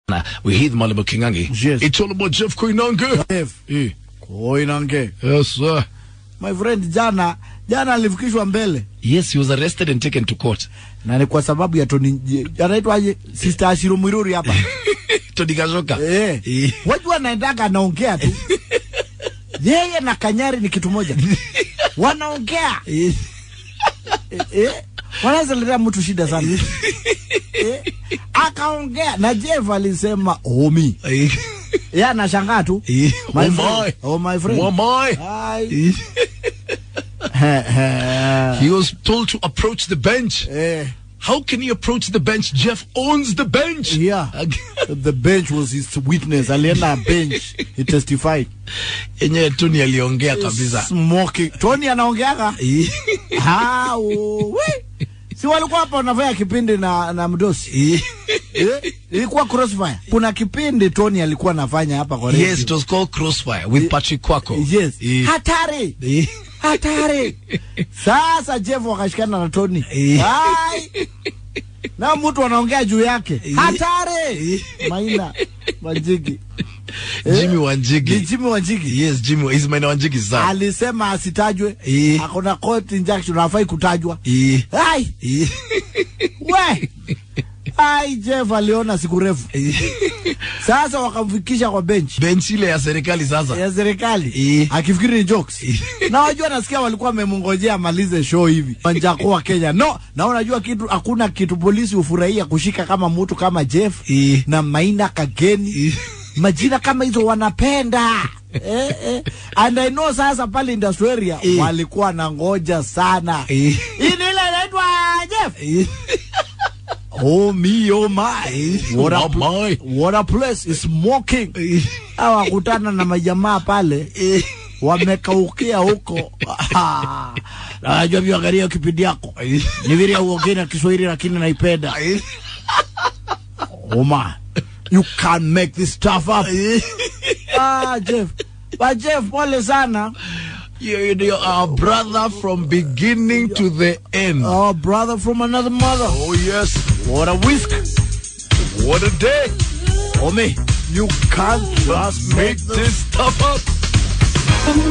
Nah, we hear them all about Kingangi. Yes. It's all about Jeff Koinange. Jeff Eh, Koinange. Yes, sir. My friend, jana jana alifikishwa mbele Yes, he was arrested and taken to court. na ni kwa sababu ya Tony anaitwaje Sister Ashiro Mwiruri hapa Tony Kashoka. eh, Eh. wajua anaendaga anaongea tu yeye na Kanyari ni kitu moja, wanaongea Eh. eh, eh, wanaweza letea mtu shida sana eh, akaongea na Jeff alisema omi Eh. yeye anashangaa tu Eh. My Oh, friend. my. Oh, my friend. Oh, my. Ai. Eh. Eh, He was told to approach the bench. eh, How can he approach the bench? Jeff owns the bench. yeah. the bench was his witness alienda bench he testified Yenyewe Tony aliongea kabisa. smoking Tony anaongeaga Eh. Ah, oh, we. si walikuwa hapa wanafanya kipindi na na mdosi Eh. eh? ilikuwa crossfire kuna kipindi Tony alikuwa anafanya hapa kwa radio. Yes, it was called Crossfire with Patrick Kwako. yes Eh. hatari Eh. hatari sasa Jeff wakashikana na Tony Eh. Ai. na mtu anaongea juu yake Eh. hatari Maina Wanjigi Eh. Jimmy ni Wanjigi. Jimmy Wanjigi Yes, Jimmy is Maina Wanjigi son. alisema asitajwe Eh. akona court injunction hafai kutajwa Eh. ai Eh. we ai Jeff aliona siku refu Eh. sasa wakamfikisha kwa bench Bench ile ya serikali sasa. ya serikali Eh. akifikiri ni jokes Eh. na wajua nasikia walikuwa wamemngojea amalize show hivi wanjakuwa Kenya no na unajua kitu hakuna kitu polisi hufurahia kushika kama mtu kama Jeff Eh. na Maina Kageni Eh. majina kama hizo wanapenda eh, eh. and I know sasa pale industrial area Eh. walikuwa na ngoja sana Eh. hii ni ile inaitwa Jeff Eh. oh me oh my what a, Oh my. what a place is smoking Eh. hawa kutana na majamaa pale Eh. wamekaukia huko Ah, na najua pia angalia kipindi yako Eh. ni vile uongee na Kiswahili lakini naipenda Eh. oh my you can't make this stuff up ah Jeff but Jeff pole sana You, you, you're our brother from beginning to the end. our brother from another mother Oh yes, what a whisk what a day! oh me you can't just Make this stuff up.